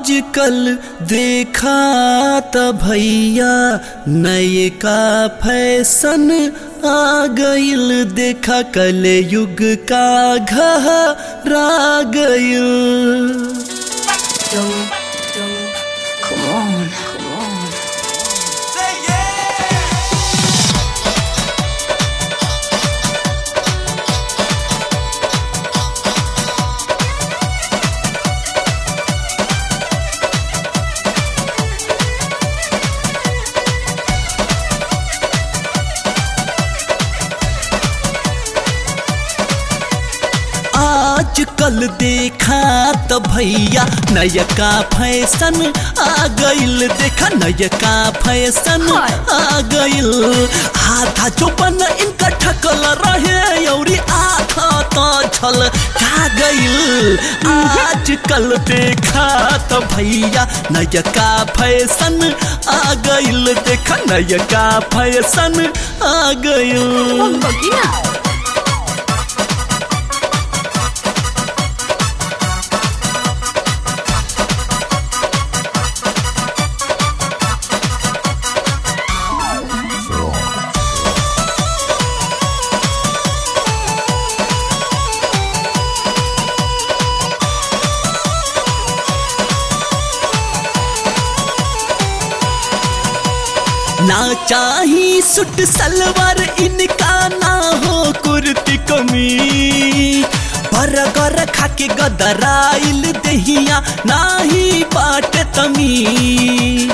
आजकल देखा त भैया नए का फैशन आ गइल देखा कल युग का घहरा गइल Come on, come on. आजकल देखा त भैया नयका फैशन आ गइल देखा नयका फैशन हाय। आ गइल आधा चौपन इनका ठकल रहे औरी आधा तो छल का गइल आजकल देखा त भैया नयका फैशन आ गइल देखा नयका फैशन आ गइल बगी ना ना चाही सुट सलवार इनका ना हो कुर्ती कमी बरगर खाके गदराइल दहिया नाही बाट तमी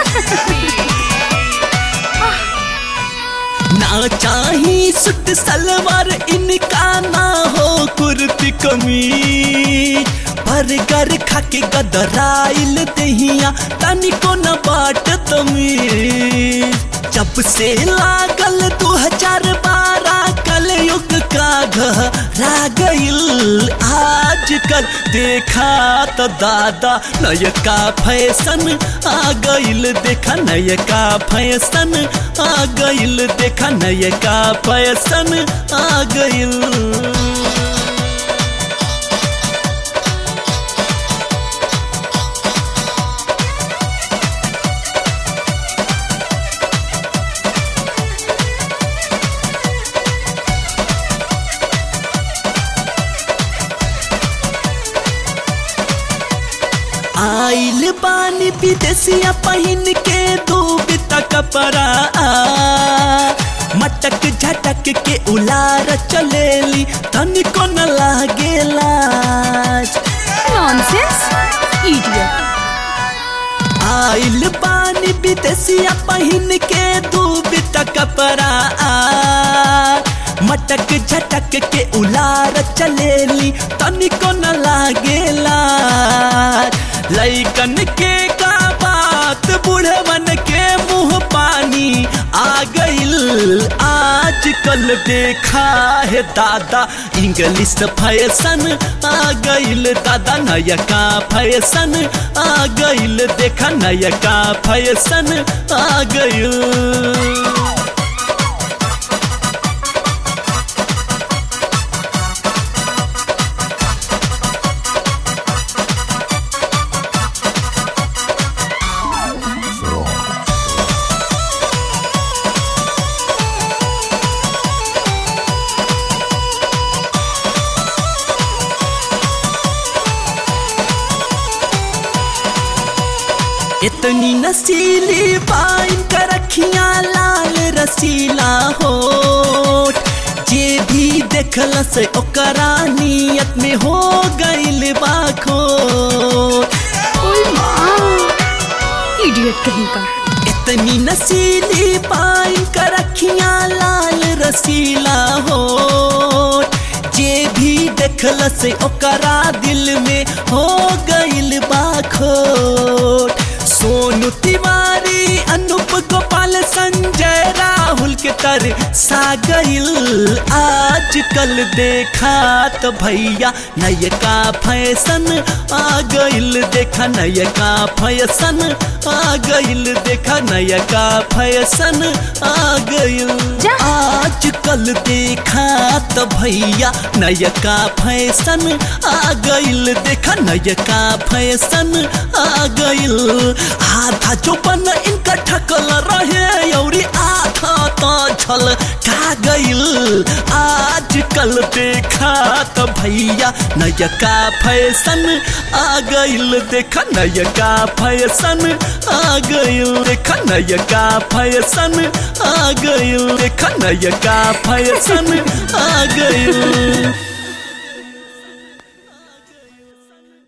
ना चाही सुट सलवार इनका ना हो कुर्ती कमी बरगर खाके गदराइल दहिया तनिको न बाट तमी जब से लागल दू हजार बारह कल युग का घरा गइल आजकल देखा तो दादा नयका फैशन आ गइल देखा नयका फैशन आ गइल देखा नयका फैशन आ गइल आइल बानी विदेशिया पहिन के दूबिता कपड़ा मटक झटक के उलार चलेली तनिको न लागे लाज नॉनसेंस इडियट आइल बानी विदेशिया पहिन के दूबिता कपड़ा मटक झटक के उलार चलेली तनिको न लागेला लैकन के का बात बुढ़वन के मुंह पानी आ गइल आजकल देखा है दादा इंग्लिश फैशन आ गइल दादा नयका फैशन आ गइल देखा नयका फैशन आ गइल इतनी नसीली पाइन कर रखिया लाल रसीला हो जे भी देखल से ओकरा नियत में हो गइल बाखो ओए माँ इडियट कहीं का इतनी नसीली पाइन कर रखिया लाल रसीला हो जे भी देखल से ओकरा दिल में हो गइल बाखोट सोनू तिवारी अनूप गोपाल संजय राहुल के तर सा गइल आज आजकल देखा तो भैया नयका फैशन आ गइल देखा नयका फैशन आ गइल देखा नयका फैशन आ गइल जा। आजकल देखा तो भैया नयका फैशन आ गइल देखा नयका फैशन आ गइल आधा जो बन इनका ठकल रहे औरी आधा तो छल का गइल आजकल देखा तो भैया नयका फैशन आ गइल देखा नयका फैशन आ गइल देखा नयका फैशन आ गइल देखा नयका फैशन आ गइल